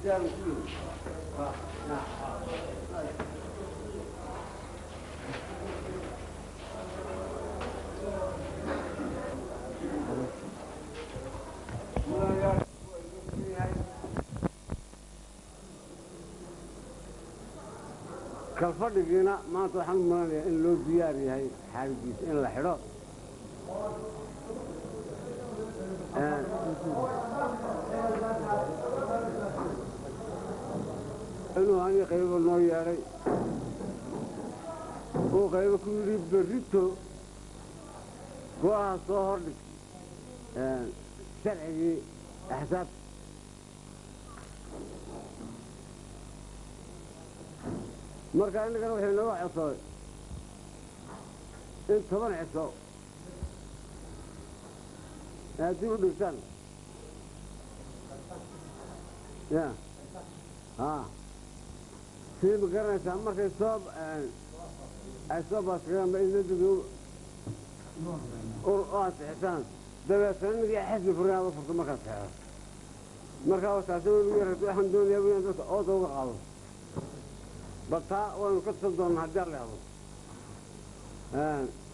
kalfadhigiina maanta waxaan u malanayaa in loo diyaar yahay xaaligiisa in la xidho inuu anii qaybo noo yeedhay uu qaybo ku yidhi berrito go-aha soo hordhig sharcigii axsaabta marka innagana waxay nooga codsaday in toban ciso haddii u dhigtaan ya a sii ma garanaysaa markay soo ay soo baaskagaan inadigu ur oo ansixisaan dabeetana inagii xisbi furinaada furto markaad seexdo markaa taasi weligu yarata waxaan doonayaa inaan dadka ooda uga qaado bal taa waynu ka tusan doonnaa haddii alla hado